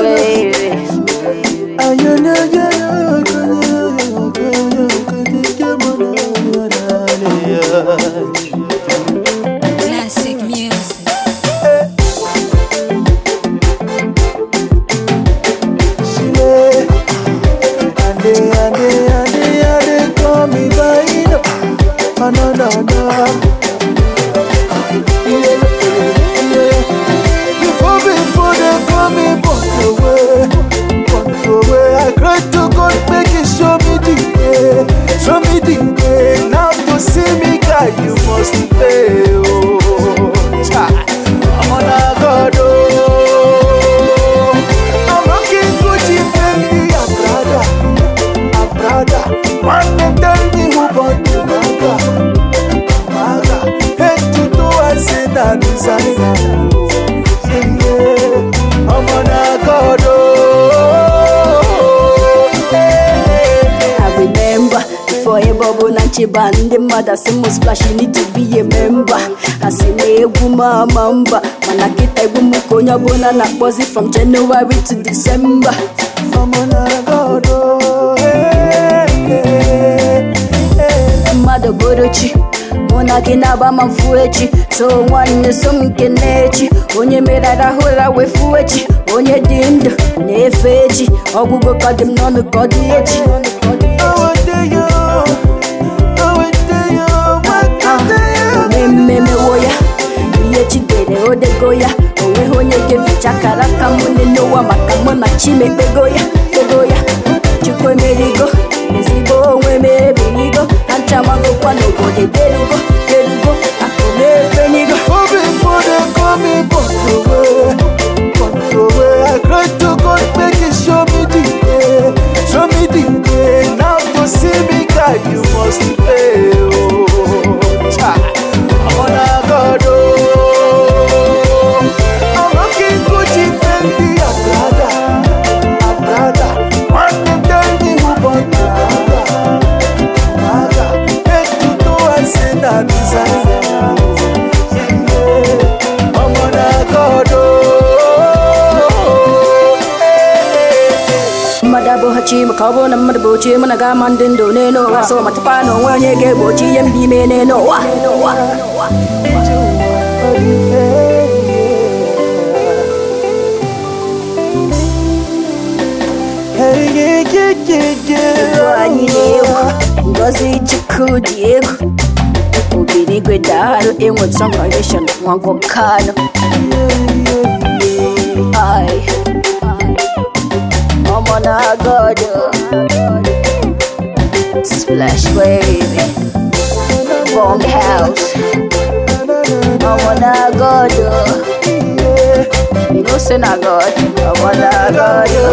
baby. Classic music. No, no, no. Yeah, yeah. You for me, for them, for me, but away, but away. I cry to God, make it show me the way, show me the way. Now to see me, guy, you must pay. Oh, child. I'm on a God, oh. I'm rocking Gucci, Fendi, and Prada, and Prada. One day tell me who bought the maga, maga. Head to toe, I say that designer. Yeah, yeah. I'm on a God, oh. Hey. I remember before a bubble and chiba and the mother say mo splash you need to be a member. Kasi na egwu ma mamba mana kita egwu m ka onye ọbụla na-akpọzi from January to December. I'm on a God, oh. Hey, hey, hey. mmadụ bụrụ chi mụ na gị na-agba ma mfu echi so nwanne so m nke na-echi onye mere arahụ ụra wee fuo echi onye dị ndụ na-efe echi ọgwụgwọ ka dị m n'ọnụ ka ọ dị echi ome mmemewo ya ihe chidere odego ya onweghị onye ga-eficha akara aka mụ n'ụwa maka mụ na chimekpego ya kpego ya chukwu emerigo ezigbo onwe m ebirigo na nchamagokwa n'obodo derugo derugo akụ na-efenigo For before they call me but away, but away. I cry to God, make it show me the way, show me the way. Now to see me, God, you must pay. Oh, child. I'm on a God, oh. I'm rocking Gucci, Fendi, and Prada, and Prada. One day tell me who bought the Prada, Prada. Head to toe, I say that designer. I'm on a God, oh. mmadụ abụghị chi maka ọ bụrụ na mmadụ bụ chi mụ na ga-ama ndị ndụ n'elu ụwa so matakwa na onwe onye ga-egbochi ihe mba ime n'elu ụwa Hey, yeah, yeah, yeah, yeah. Ego anyị na-egwu ngozi chukwu dị egwu obinigwe daalụ enweta foundation nwa nwokanụ ai ọmọ na godo splash baby bong house ọmọ na godo you know say na god ọmọ na godo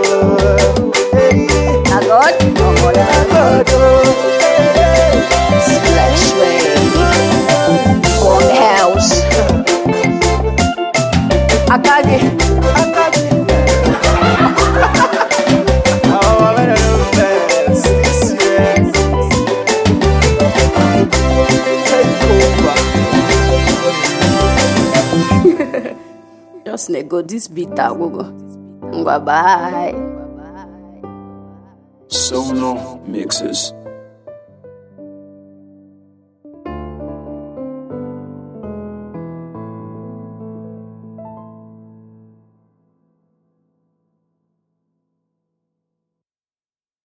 na god ọmọ na godo splash baby bong house akage. Oh, I'm in the best this year. Take over. Just nego this beat agwụgo. Ngwa bye. Sono Mixes.